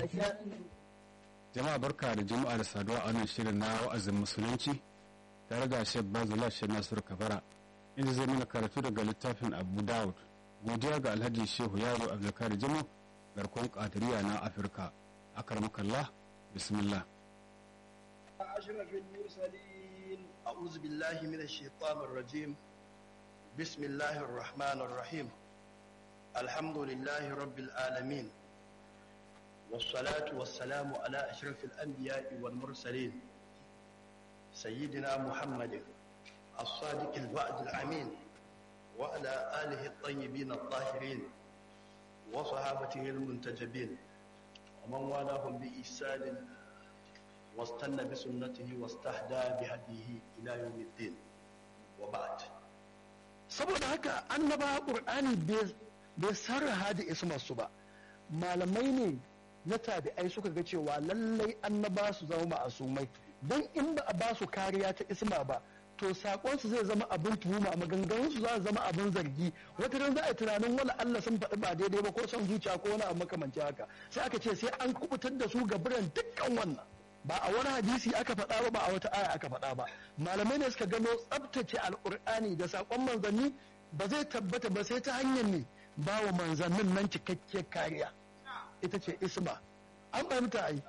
jama'a barka da juma'a da saduwa a wannan shirin na wa'azin musulunci tare da shek bazula shek nasiru kabara inda zai mana karatu daga littafin abu dawud godiya ga alhaji shehu yaro abdulkari jimo garkon kadiriya na afirka akarmakallah bismillah أشرف المرسلين أعوذ بالله من الشيطان الرجيم بسم الله الرحمن الرحيم الحمد لله رب العالمين والصلاة والسلام على أشرف الأنبياء والمرسلين سيدنا محمد الصادق الوعد الأمين وعلى آله الطيبين الطاهرين وصحابته المنتجبين ومن والاهم بإحسان واستنى بسنته واستهدى بهديه إلى يوم الدين وبعد saboda haka annaba qur'ani bai sarraha da ismarsu ba malamai ne na tabi'ai suka ga cewa lallai annaba su zama ma'asumai don in ba a ba su kariya ta isma ba to sakonsu zai zama abin tuhuma maganganunsu za su zama abin zargi wata ran za a yi tunanin wani Allah sun faɗi ba daidai ba ko son zuciya ko wani abu makamancin haka sai aka ce sai an kubutar da su ga biran dukkan wannan ba a wani hadisi aka faɗa ba ba a wata aya aka faɗa ba malamai ne suka gano tsabtace alƙur'ani da saƙon manzanni ba zai tabbata ba sai ta hanyar ne ba wa manzannin nan cikakkiyar kariya ita ce isma an fahimta ai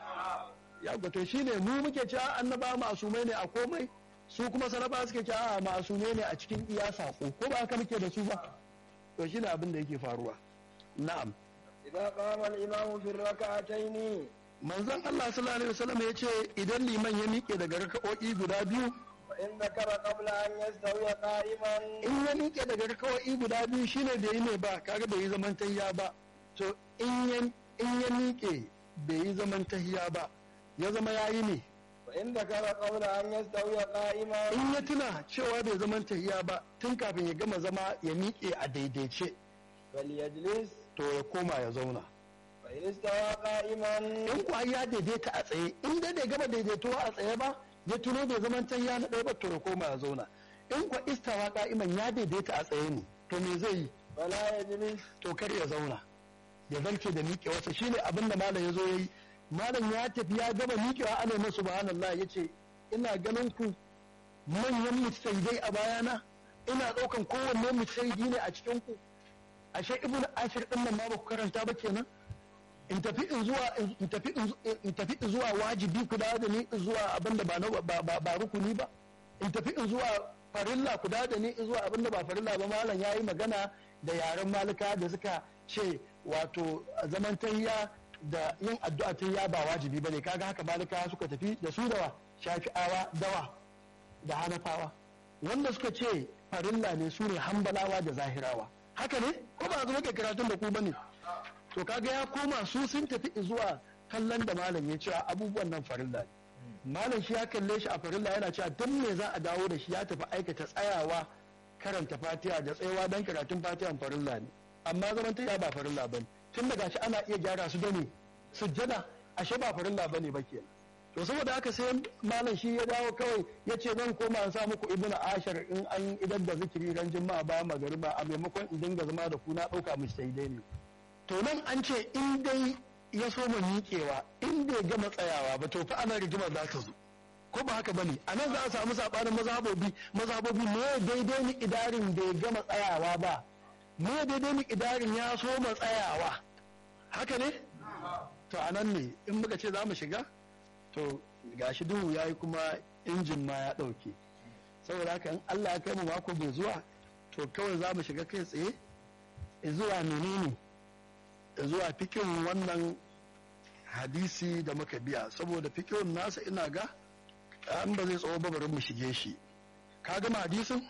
ya gwato shi ne mu muke cewa annaba masumai ne a komai su kuma sanaba suke cewa a masumai ne a cikin iya saƙo ko ba haka muke da su ba to shi ne abin da yake faruwa na'am إذا قام الإمام في الركعتين manzon Allah sallallahu alaihi wasallam ya ce idan liman ya miƙe daga raka'o'i guda biyu فإن ذكر قبل أن يستوي قائما in ya miƙe daga raka'o'i guda biyu shine bai yi ne ba kaga bai yi zaman tahiya ba to in ya in ya miƙe bai yi zaman tahiya ba ya zama yayi ne فإن ذكر قبل أن يستوي قائما in ya tuna cewa bai zaman tahiya ba tun kafin ya gama zama ya miƙe a daidaice فليجلس to ya koma ya zauna فإن استوى قائما in kuwa ya daidaita a tsaye in dai bai gama daidaituwa a tsaye ba ya tuno bai zaman tahiya na ɗaya ba to ya koma ya zauna in kuwa istawa ka'iman ya daidaita a tsaye ne to me zai yi فلا يجلس to kar ya zauna ya zarce da miƙewarsa shine abin da malam ya zo ya yi malam ya tafi ya gama miƙewa ana masu subhanallah ya ce ina ganin ku manyan mujtahidai a bayana ina ɗaukan kowanne mujtahidi ne a cikin ku ashe ibnu ashir din nan ma ba ku karanta ba kenan in tafi in zuwa in tafi in tafi in zuwa wajibi ku dawo da ni in zuwa abin da ba na ba ba- ba rukuni ba in tafi in zuwa farilla ku dawo da ni in zuwa abin da ba farilla ba malam yayi magana da yaren malika da suka ce wato zaman tayya da yin addu'a tayya ba wajibi bane kaga haka malika suka tafi da su dawa shafi'awa dawa da hanafawa wanda suka ce farilla ne su ne hambalawa da zahirawa haka ne ko ba zuwa kai karatun da ku bane to kaga ya koma su sun tafi zuwa kallon da malam ya cewa abubuwan nan farilla ne malam shi ya kalle shi a farilla yana cewa don me za a dawo da shi ya tafi aikata tsayawa karanta fatiha da tsayawa don karatun fatihan farilla ne amma zaman ta ba farilla bane tun daga shi ana iya gyara su da ne sujjada ashe ba farilla bane ba kenan to saboda haka sai malam shi ya dawo kawai ya ce zan koma an sa muku ibnu ashar in an idan da zikiri ran juma'a bayan magariba a maimakon in dinga zama da ku na dauka mu sai dai ne to nan an ce in dai ya so mu miƙewa in bai gama tsayawa ba to fa ana rigima za ta zo ko ba haka bane a nan za a samu sabanin mazhabobi mazhabobi me daidai ni idarin bai gama tsayawa ba me daidai ni idarin ya so mu tsayawa haka ne to a nan ne in muka ce za mu shiga to gashi duhu ya yi kuma injin ma ya ɗauke saboda haka in Allah ya kai mu mako bai zuwa to kawai za mu shiga kai tsaye zuwa menene zuwa fikin wannan hadisi da muka biya saboda fikin nasa ina ga an ba zai tsawo ba bari mu shige shi ka gama hadisin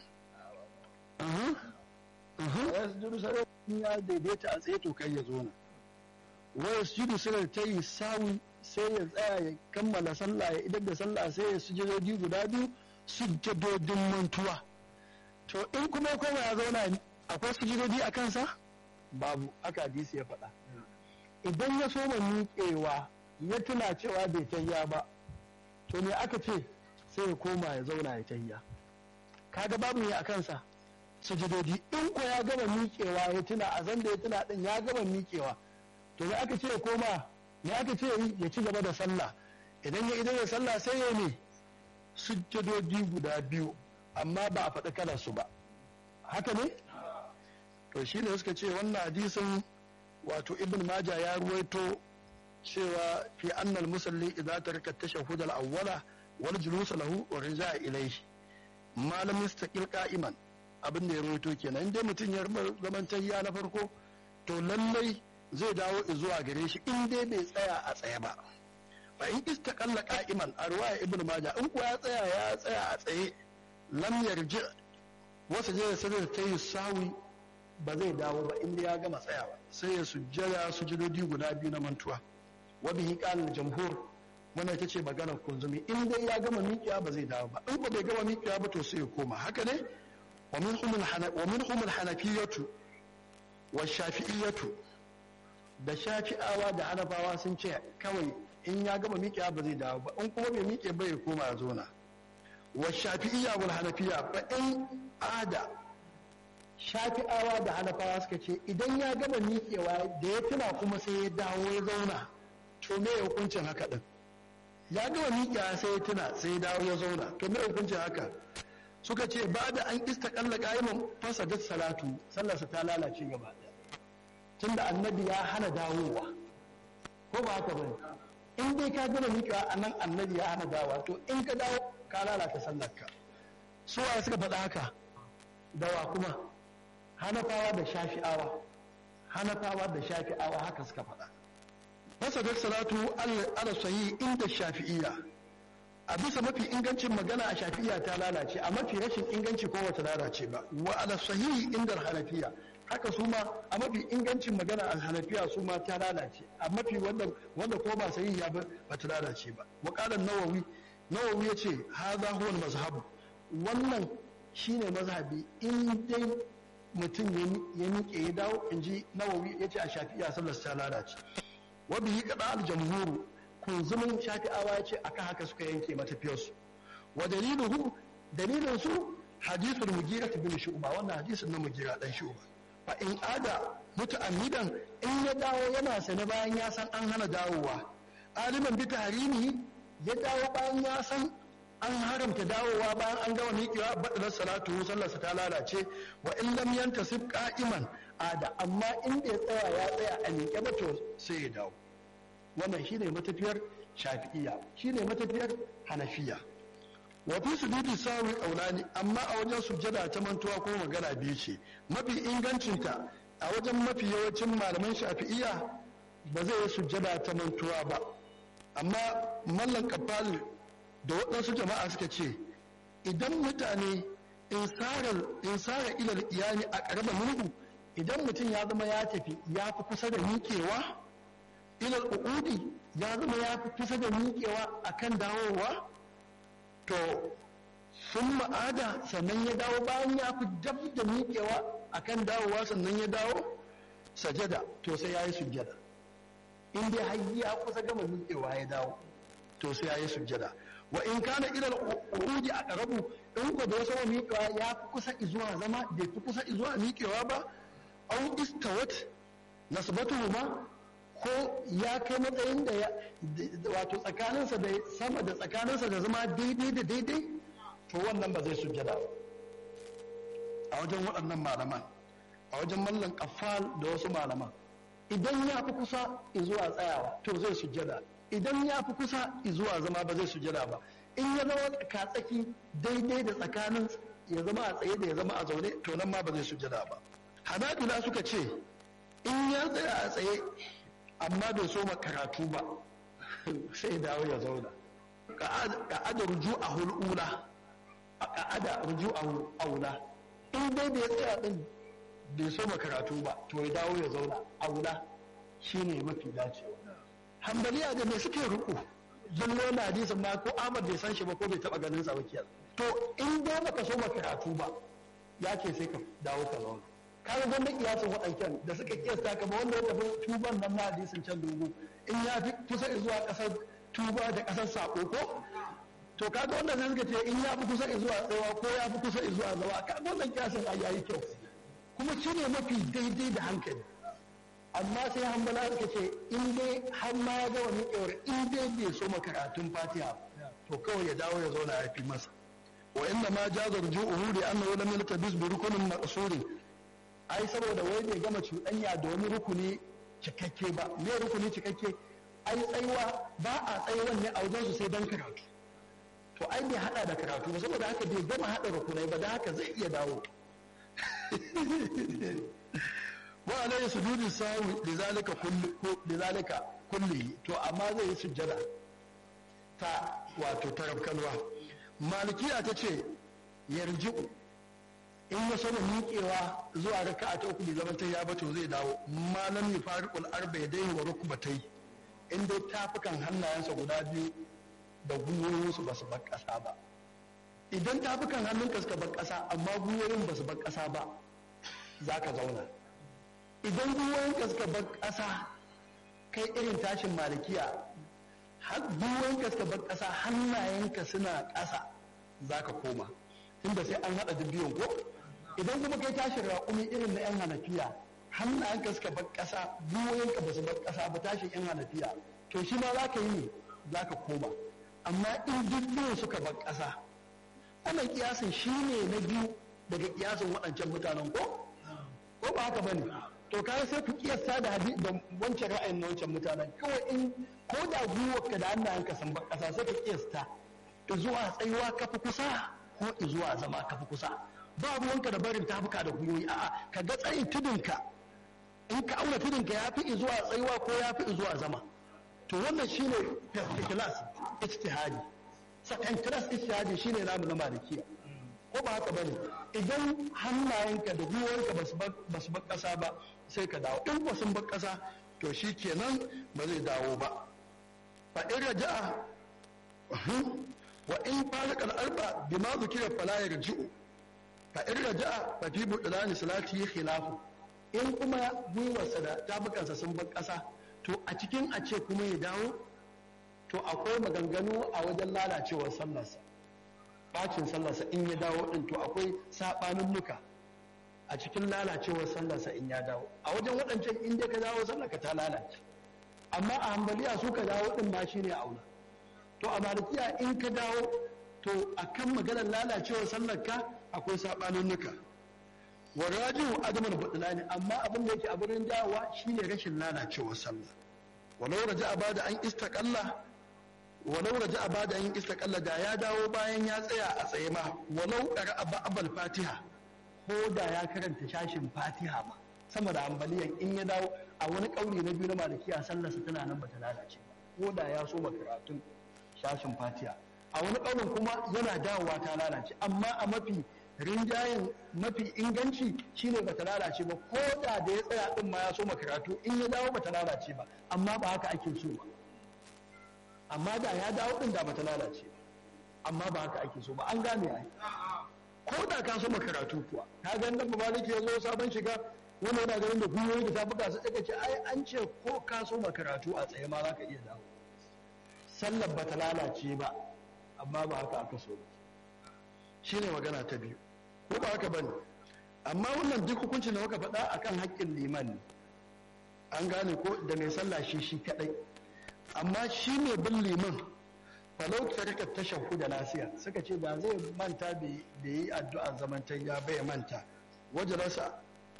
Uhum. Uhum. ويسجد سجدة in ya daidaita a tsaye to kai ya zo nan waya sujudu suna ta yi sawi sai ya tsaya ya kammala sallah ya idan da sallah sai ya sujudodi guda biyu sujudodin mantuwa to in kuma ya koma ya zauna akwai sujudodi a kansa babu aka hadisi ya faɗa idan ya soma miƙewa ya tuna cewa bai tayya ba to me aka ce sai ya koma ya zauna ya tayya kaga babu ne a kansa sujudodi in ko ya gama miƙewa ya tuna a zan da ya tuna din ya gama miƙewa to da aka ce ya koma me aka ce ya ci gaba da sallah idan ya idan ya sallah sai ya ne sujjadodi guda biyu amma ba a faɗi kalar su ba haka ne to shi ne suka ce wannan hadisin wato ibn maja ya ruwaito cewa fi annal musalli idan taraka tashahhud al-awwala wal julus lahu wa rija'a ilayhi malam mustaqil qa'iman abin da ya ruwaito kenan dai mutum ya zaman tayya na farko to lallai zai dawo zuwa gare shi in dai bai tsaya a tsaye ba fa in istaqalla qa'iman a ruwaya ibn maja in kuwa ya tsaya ya tsaya a tsaye lam yarji wasu je sai ta yi sawi ba zai dawo ba inda ya gama tsayawa sai ya sujjada sujudodi guda biyu na mantuwa wa bihi qala jamhur wannan ita ce maganar kunzumi in dai ya gama miƙiya ba zai dawo ba in ba bai gama miƙiya ba to sai ya koma haka ne wa minhum al-hanafiyatu wa shafi'iyatu da shafi'awa da hanafawa sun ce kawai in ya gama miƙiya ba zai dawo ba in kuma bai miƙe ba ya koma ya zona wa shafi'iyya wal hanafiya fa in ada shafi'awa da hanafawa suka ce idan ya gama miƙewa da ya tuna kuma sai ya dawo ya zauna to me hukuncin haka din ya gama miƙewa sai ya tuna sai ya dawo ya zauna to me hukuncin haka suka ce ba da an istaqalla qa'iman fasadat salatu sallarsa ta lalace gaba tunda annabi ya hana dawowa ko ba haka bane in dai ka gama miƙewa anan annabi ya hana dawowa to in ka dawo ka lalata sallarka su waye suka faɗa haka dawa kuma hanafawa da shafi'awa hanafawa da shafi'awa haka suka faɗa fasadar salatu ala sahi inda shafi'iyya a bisa mafi ingancin magana a shafi'iyya ta lalace a mafi rashin inganci ko wata lalace ba wa ala sahihi inda hanafiya haka su ma a mafi ingancin magana a hanafiya su ma ta lalace a mafi wanda wanda ko ba sahihi ba ba ta lalace ba wa qala nawawi nawawi yace hadha huwa al-mazhab wannan shine mazhabi in dai mutum ya miƙe ya dawo in ji nawawi ya ce a shafi'a sallar ta lalace wa bihi kada al jamhuru kunzumin shafi'awa ya ce akan haka suka yanke matafiyarsu wa daliluhu dalilin su hadithul mugira bin shu'ba wannan hadisin na mugira dan shu'ba fa in ada muta'ammidan in ya dawo yana sane bayan ya san an hana dawowa aliman bi tahrimi ya dawo bayan ya san an haramta dawowa bayan an gama miƙewa baɗilar salatu sallarsa ta lalace wa in lam yantasib qa'iman ada amma in bai tsaya ya tsaya a miƙe ba to sai ya dawo wannan shine matafiyar shafi'iyya shine matafiyar hanafiya wa fi sujudi sawi qaulani amma a wajen sujjada ta mantuwa ko magana biyu ce mafi ingancinta a wajen mafi yawancin malaman shafi'iyya ba zai yi sujjada ta mantuwa ba amma mallan kafal da waɗansu jama'a suka ce idan mutane in sara ilal iyali a ƙarama murhu idan mutum ya zama ya tafi ya fi kusa da miƙewa ilal uƙudi ya zama ya fi kusa da miƙewa a kan dawowa to sun ma'ada sannan ya dawo bayan ya fi dab da miƙewa a kan dawowa sannan ya dawo sajada to sai ya yi sujjada in dai har ya kusa gama miƙewa ya dawo to sai ya yi sujjada wa in kana ilal uruji a ƙarabu in ko da wasu miƙewa ya fi kusa izuwa zama bai fi kusa izuwa miƙewa ba au istawat nasbatuhu ma ko ya kai matsayin da ya wato tsakaninsa da sama da tsakaninsa da zama daidai da daidai to wannan ba zai sujjada ba a wajen waɗannan malaman a wajen mallan kafal da wasu malaman idan ya fi kusa izuwa tsayawa to zai sujjada idan ya fi kusa zuwa zama ba zai sujada ba in ya zama tsaki daidai da tsakanin ya zama a tsaye da ya zama a zaune to nan ma ba zai sujada ba hanabila suka ce in ya tsaya a tsaye amma bai so ma karatu ba sai dawo ya zauna ka'ada ruju a hul'ula ka'ada ruju a aula in dai bai tsaya din bai so ma karatu ba to ya dawo ya zauna aula shine mafi dacewa hambaliya da me suke ruku zallo na hadisin ma ko Ahmad bai san shi ba ko bai taba ganin sa wakiyar to in da baka so karatu ba ya ce sai ka dawo ka zauna kaga gwanda kiyasin waɗancan da suka kiyasta ka ba wanda ya tafi tuban nan na hadisin can dogo in ya fi kusa zuwa ƙasar tuba da ƙasar sako ko to kaga wanda sai suka ce in ya fi kusa zuwa tsawa ko ya fi kusa zuwa zawa kaga wannan kiyasin a yayi kyau kuma shi ne mafi daidai da hankali amma sai hambala suka ce in dai har ma ya gama miƙewar in dai bai so karatun fatiha to kawai ya dawo ya zauna ya fi masa wa inna ma jaza ruju'uhu li annahu lam yaltabis bi rukunin maqsurin ai saboda wai bai gama cuɗanya da wani rukuni cikakke ba me rukuni cikakke ai tsaiwa ba a tsaiwan ne a wajen su sai dan karatu to ai bai hada da karatu ba saboda haka bai gama hada rukunai ba da haka zai iya dawo wa alayhi sujudi sawi lidhalika kulli lidhalika kulli to amma zai yi sujjada ta wato tarafkalwa malikiya ta ce yarji'u in ya saba miƙewa zuwa raka'a ta uku bai zama ta ya ba to zai dawo malam ya fariqul arba yadayhi wa rukbatai in dai tafukan hannayensa guda biyu da gwiwoyinsu ba su bar ƙasa ba idan tafukan hannunka suka bar ƙasa amma gwiwoyin ba su bar ƙasa ba za ka zauna idan gwiwoyinka suka bar ƙasa kai irin tashin malikiya gwiwoyinka suka bar ƙasa hannayenka suna ƙasa za ka koma tunda sai an haɗa biyun ko idan kuma kai tashin raƙumi irin na 'yan hanafiya hannayenka suka bar ƙasa gwiwoyinka ba su bar ƙasa ba tashin 'yan hanafiya to shi ma za ka yi ne za ka koma amma in duk biyun suka bar ƙasa wannan kiyasin shi ne na biyu daga kiyasin waɗancan mutanen ko ko ba haka bane to kaga sai ku kiyasta da hadi da wancan ra'ayin na wancan mutanen kawai in ko da gwiwarka da hannayenka sun bar ƙasa sai ka kiyasta zuwa tsayuwa kafa kusa ko zuwa zama kafa kusa ba ruwanka da barin tafuka da gwiwoyi a'a ka ga tsayin tudunka in ka auna tudunka ya fi zuwa tsayuwa ko ya fi zuwa zama to wannan shine first class ijtihadi second class ijtihadi shine namu na malikiya ko ba haka bane idan hannayenka da gwiwarka ba su bar ƙasa ba sai ka dawo in ba sun bar ƙasa to shi kenan ba zai dawo ba fa in raja'a wa in farqa al-arba bima zukira fala yarji'u fa in raja'a fa fi budlani salati khilafu in kuma gwiwarsa da tabukansa sun bar ƙasa to a cikin a ce kuma ya dawo to akwai maganganu a wajen lalacewar sallarsa bacin sallarsa in ya dawo din to akwai sabanin nuka a cikin lalacewar sallarsa in ya dawo a wajen waɗancan in dai ka dawo sallarka ta lalace amma a hambaliya su ka dawo din ma shine aula to a malikiya in ka dawo to akan maganar lalacewar sallarka akwai sabanin nuka wa rajihu adamal budlani amma abin da yake a gurin dawowa shine rashin lalacewar sallah walau raja'a bada an istaqalla walau raja'a bada an istaqalla da ya dawo bayan ya tsaya a tsaye ma walau qara'a ba'al fatiha ko da ya karanta shashin fatiha ma sama da ambaliyan in ya dawo a wani kauli na biyu na malikiya sallarsa tana nan bata lalace ba ko da ya so karatun shashin fatiha a wani kaulin kuma yana dawowa ta lalace amma a mafi rinjayen mafi inganci shine bata lalace ba ko da da ya tsaya din ma ya so karatu in ya dawo bata lalace ba amma ba haka ake so ba amma da ya dawo din da bata lalace ba amma ba haka ake so ba an gane ai ko da ka so karatu kuwa ka ga nan ba ya zo sabon shiga wanda yana ganin da gwiwoyi da tafuka su tsaka ce ai an ce ko ka so karatu a tsaye ma za ka iya dawo sallar bata lalace ba amma ba haka aka so ba shine magana ta biyu ko ba haka bane amma wannan duk hukuncin da muka faɗa akan haƙƙin liman ne an gane ko da mai sallah shi shi kadai amma shi ne bin liman falau tarika tashahhu da nasiya suka ce da zai manta da yi addu'a zamantan ya bai manta waje rasa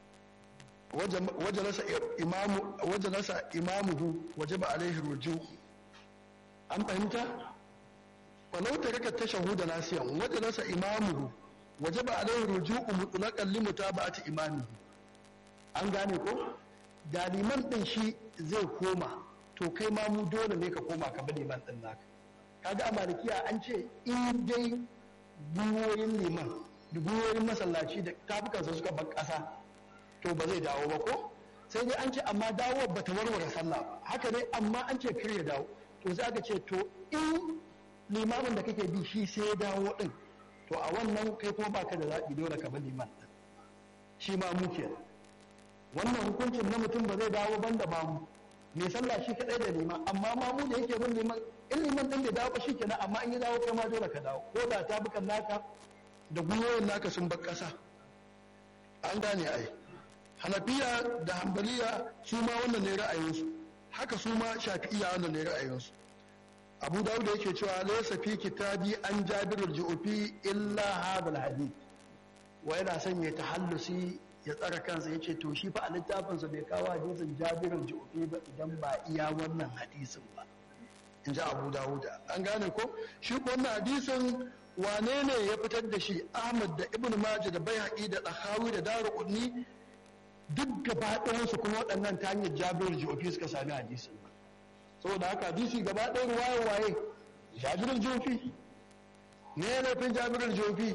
waje rasa imamu waje rasa imamuhu waje ba alaihi ruju an fahimta falau tarika tashahhu da nasiyan waje rasa imamuhu waje ba alaihi ruju'u mutlaqan li mutaba'ati imamihi an gane ko da liman din shi zai koma to kai ma mu dole ne ka koma ka bi liman din naka kaga a malikiya an ce in dai gwiwoyin liman da gwiwoyin masallaci da tafukansa suka bar ƙasa to ba zai dawo ba ko sai dai an ce amma dawo ba ta warware sallah ba haka ne amma an ce kar ya dawo to sai aka ce to in limamin da kake bi shi sai ya dawo din to a wannan kai kuma baka da zaɓi dole ka bi liman din shi ma mu kenan wannan hukuncin na mutum ba zai dawo banda ba mu mai sallah shi kadai da liman amma ma mu da yake bin liman in liman din bai dawo ba shi kenan amma in ya dawo kai ma dole ka dawo ko da ta bukan naka da gwiwoyin naka sun bar kasa an gane ai hanafiya da hambaliya su ma wannan ne ra'ayinsu haka su ma shafi'iya wannan ne ra'ayinsu abu dawud yake cewa laysa fi kitabi an jabirul ju'fi illa hadal hadith wa yana son ya tahallusi ya tsara kansa ya ce to shi fa a littafinsa bai kawo hadisin jabirul ju'fi ba idan ba iya wannan hadisin ba in ji abu dawuda an gane ko shi wannan hadisin wane ne ya fitar da shi ahmad da ibn majah da baihaqi da dahawi da daruqutni duk gaba ɗayansu kuma waɗannan ta hanyar jabirul ju'fi suka sami hadisin saboda haka hadisi gaba ɗaya waye waye jabirul ju'fi ne laifin jabirul ju'fi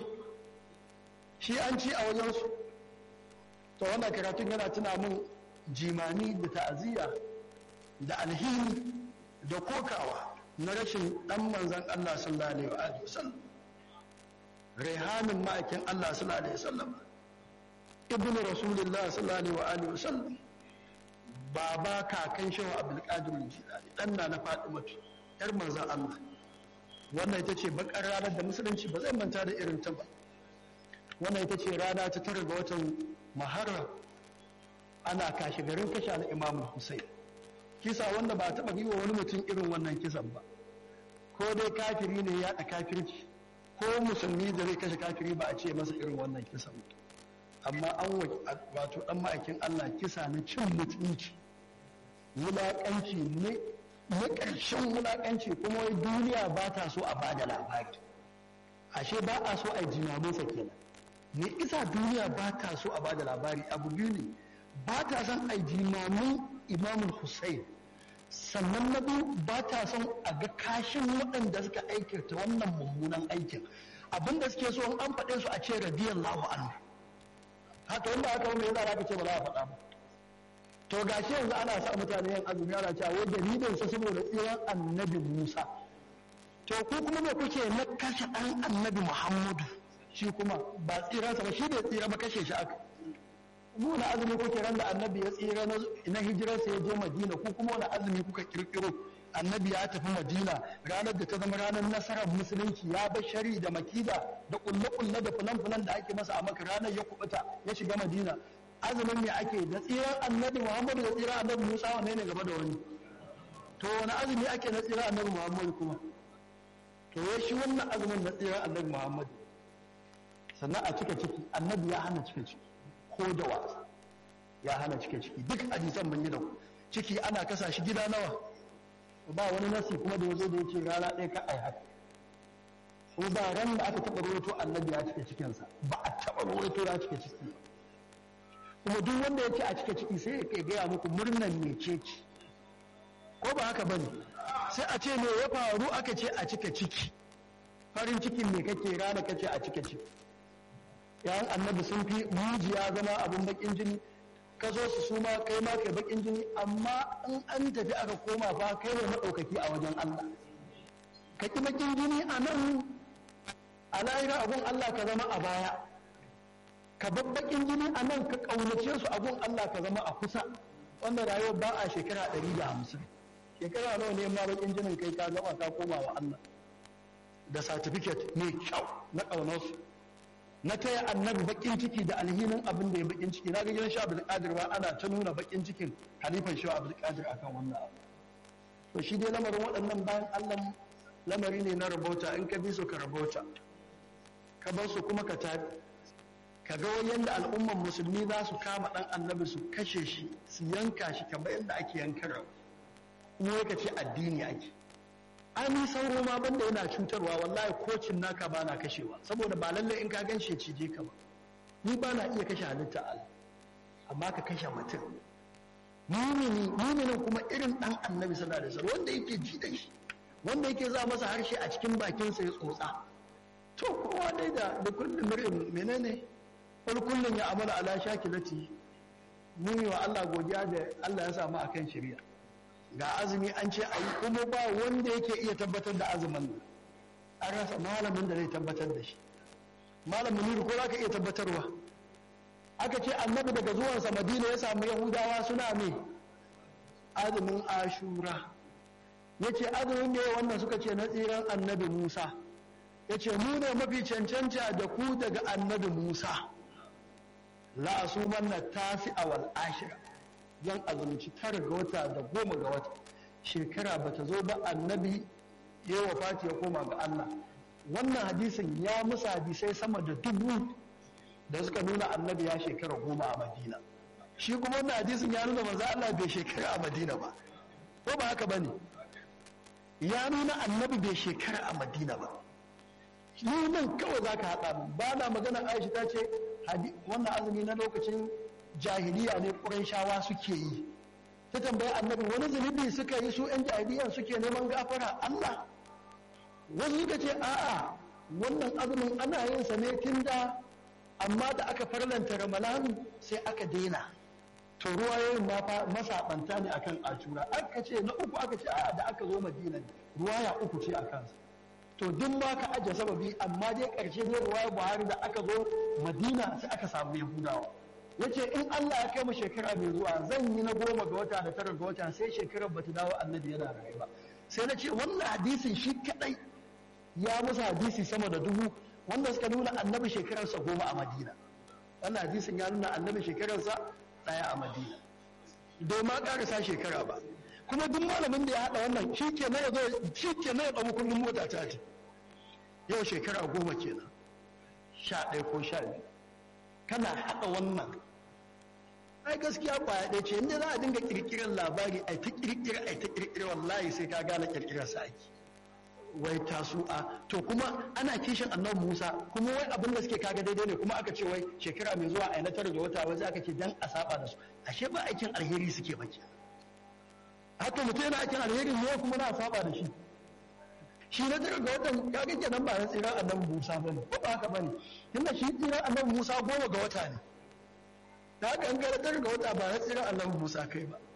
shi an ci a wajensu to wannan karatun yana tuna min jimani da ta'aziyya da alhini da kokawa na rashin dan manzan Allah sallallahu alaihi wa sallam rehamin ma'aikin Allah sallallahu alaihi wa sallam ibnu rasulullah sallallahu alaihi wa sallam baba kakan shehu abdul qadir jilani dan na na fatima yar manzan Allah wannan ita ce bakar ranar da musulunci ba zai manta da irin ta ba wannan ita ce rana ta tara ga watan maharra ana kashe garin kashe al'imamu hussein kisa wanda ba taɓa yi wa wani mutum irin wannan kisan ba ko dai kafiri ne ya kafirci ko musulmi da zai kashe kafiri ba a ce masa irin wannan kisan ba amma an wato ɗan ma'aikin allah kisa na cin mutunci wulaƙanci ne na ƙarshen wulaƙanci kuma wai duniya ba ta so a ba da labari ashe ba a so a jimaminsa kenan me isa duniya ba ta so a bada labari abu biyu ne ba ta son a jimamin imamul hussein sannan na biyu ba ta son a ga kashin waɗanda suka aikata wannan mummunan aikin abinda suke so an faɗe su a ce radiyallahu anhu haka wanda aka wanda yana aka ce ba za a faɗa ba to gashi yanzu ana sa mutane yin azumi ana cewa wai dalilin sa saboda tsiran annabi musa to ku kuma me kuke na kashe ɗan annabi muhammadu shi kuma ba tsiransa ba shi bai tsira ba kashe shi aka mu wani azumi kuke ran da annabi ya tsira na hijirarsa ya je madina ko kuma wani azumi kuka kirkiro annabi ya tafi madina ranar da ta zama ranar nasarar musulunci ya bar shari da makida da kulle-kulle da fulan-fulan da ake masa a maka ranar ya kubuta ya shiga madina azumin ne ake da tsiran annabi muhammadu da tsiran annabi musa wanne ne gaba da wani to wani azumi ake na tsiran annabi muhammadu kuma to ya shi wannan azumin na tsiran annabi muhammadu sannan a cika ciki annabi ya hana cika ciki ko da wasa ya hana cika ciki duk hadisan mun yi da ciki ana kasa shi gida nawa ba wani nasi kuma da yazo da yace rana ɗaya ka ai haka ko ba ran da aka taɓa rawaito annabi ya cika cikinsa ba a taɓa rawaito ya cika ciki kuma duk wanda ya ce a cika ciki sai ya gaya muku murnan ne ce ci ko ba haka bane sai a ce me ya faru aka ce a cika ciki farin cikin me kake rana kace a cika ciki yayan annabi sun fi mujiya zama abin bakin jini ka zo su suma kai ma kai bakin jini amma in an tafi aka koma fa kai ne maɗaukaki a wajen Allah ka ki bakin jini a nan a lahira abun Allah ka zama a baya ka bar bakin jini a nan ka ƙaunace su abun Allah ka zama a kusa wanda rayuwar ba a shekara ɗari da hamsin shekara nawa ne ma bakin jinin kai ka gama ka koma wa Allah da certificate mai kyau na ƙaunarsu na taya annabi bakin ciki da alhinin abin da ya bakin ciki na ga gidan sha abdul qadir ba ana ta nuna bakin cikin halifan sha abdul qadir akan wannan abu to shi dai lamarin waɗannan bayan Allah lamari ne na rabauta in ka bi su ka rabauta ka bar su kuma ka tabi ka ga yadda al'umman musulmi za su kama ɗan annabi su kashe shi su yanka shi kamar yadda ake yanka rabu kuma ka ce addini ake ani sauro ma banda yana cutarwa wallahi kocin naka ba na kashewa saboda ba lalle in ka gan shi cije ka ba ni ba na iya kashe halitta Allah amma ka kashe mutum mumini muminin kuma irin dan annabi sallallahu alaihi wasallam wanda yake ji da shi wanda yake za masa harshe a cikin bakin sa ya tsotsa to kowa dai da da kullum mirin menene wal kullun ya amala ala shakilati muni wa Allah godiya da Allah ya samu akan shari'a ga azumi an ce a yi kuma ba wanda yake iya tabbatar da azumin nan an rasa malamin da zai tabbatar da shi malamin nuru ko za ka iya tabbatarwa aka ce annabi daga zuwansa madina ya samu yahudawa suna mai azumin ashura ya ce azumin ne wannan suka ce na tsiran annabi musa ya ce mu ne mafi cancanta da ku daga annabi musa la asumanna tasi wal ashira zan azumci tara ga wata da goma ga wata shekara bata zo ba annabi ya wafati ya koma ga Allah wannan hadisin ya musa hadisai sama da dubu da suka nuna annabi ya shekara goma a madina shi kuma wannan hadisin ya nuna manzo Allah bai shekara a madina ba ko ba haka bane ya nuna annabi bai shekara a madina ba ni nan kawai za ka haɗa min ba na magana aisha ta ce wannan azumi na lokacin jahiliya ne shawa suke yi ta tambayi annabi wani zunubi suka yi su 'yan jahiliyan suke neman gafara allah wasu suka ce a'a wannan azumin ana yin sa ne tun da amma da aka farlanta ramalan sai aka daina to ruwayoyin ma fa masaɓanta ne akan ashura aka ce na uku aka ce a'a da aka zo madina ruwaya uku ce a kansa to duk ma ka ajiye sababi amma dai ƙarshe ne ruwaya buhari da aka zo madina sai aka samu yahudawa ya ce in allah ya kai mu shekara mai zuwa zan yi na goma ga wata da tara ga wata sai shekarar bata dawo annabi yana rayuwa sai na ce wannan hadisin shi kadai ya musu hadisi sama da dubu wanda suka nuna annabi shekararsa goma a madina wannan hadisin ya nuna annabi shekararsa ɗaya a madina bai ma ƙarasa shekara ba kuma duk malamin da ya haɗa wannan shi ke na ya zo shi ke na ya ɗau kullum mota ta ce yau shekara goma kenan sha ɗaya ko sha biyu kana haɗa wannan ai gaskiya kwaya ɗaya ce inda za a dinga ƙirƙirar labari a ta ƙirƙira a ta ƙirƙira wallahi sai ka gane ƙirƙirar sa ake wai tasu'a to kuma ana kishin annabi Musa kuma wai abin da suke kaga daidai ne kuma aka ce wai shekara mai zuwa a na tara da wata wai aka ce dan a saba da su ashe ba aikin alheri suke ba ke haka mutum yana aikin alheri ne kuma na saba da shi shi na tara ga watan kaga kenan ba na tsiran annabi Musa bane ko ba haka bane tunda shi tsiran annabi Musa goma ga wata ne da haka an gara tara ga wata ba na tsiran annabi Musa kai ba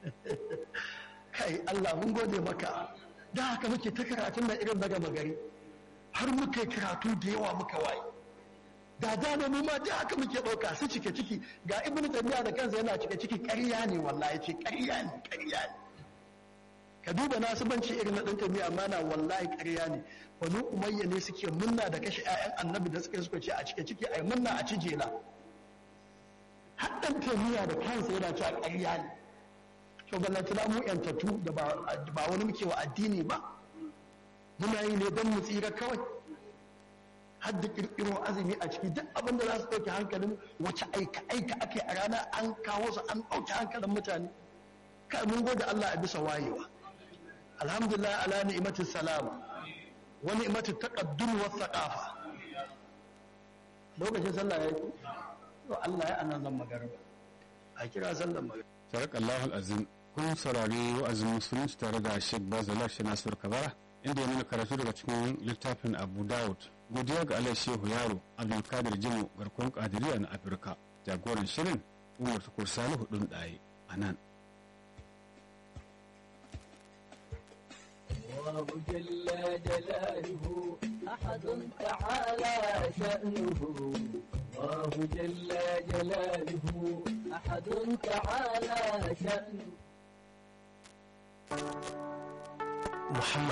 kai Allah mun gode maka da haka muke ta karatun da irin daga magari har muka karatu da yawa muka waye da dama mu ma da haka muke ɗauka su cike ciki ga ibn tabiya da kansa yana cike ciki ƙarya ne wallahi ce ƙarya ne ƙarya ne ka duba nasibanci irin na ɗan tabiya amma na wallahi ƙarya ne banu umayya ne suke munna da kashe 'ya'yan annabi da suka suka ce a cike ciki ai munna a cijela har ɗan tabiya da kansa yana cewa ƙarya ne to ballantana mu yantattu da ba wani muke wa addini ba muna yi ne don mu tsira kawai har da kirkiro azumi a ciki duk abin da za su ɗauki hankalin wace aika aika ake a rana an kawo su an ɗauki hankalin mutane kai mun gode Allah a bisa wayewa alhamdulillah ala ni'matin salama wa ni'matin taqaddum wa thaqafa lokacin sallah ya yi to Allah ya anan zan magana a kira sallan magana Sarakallahu azim kun saurari wa'azin musulunci tare da Sheikh Bazala shi Nasir Kabara inda ya nuna karatu daga cikin littafin Abu Dawud. Godiya ga Allah Shehu Yaro Abdulkadir Jimo garkon Kadiriya na Afirka. Jagoran shirin Umar Tukur Salihu ɗin ɗaye a nan. الله جل جلاله أحد تعالى شأنه الله جل جلاله أحد تعالى شأنه محمد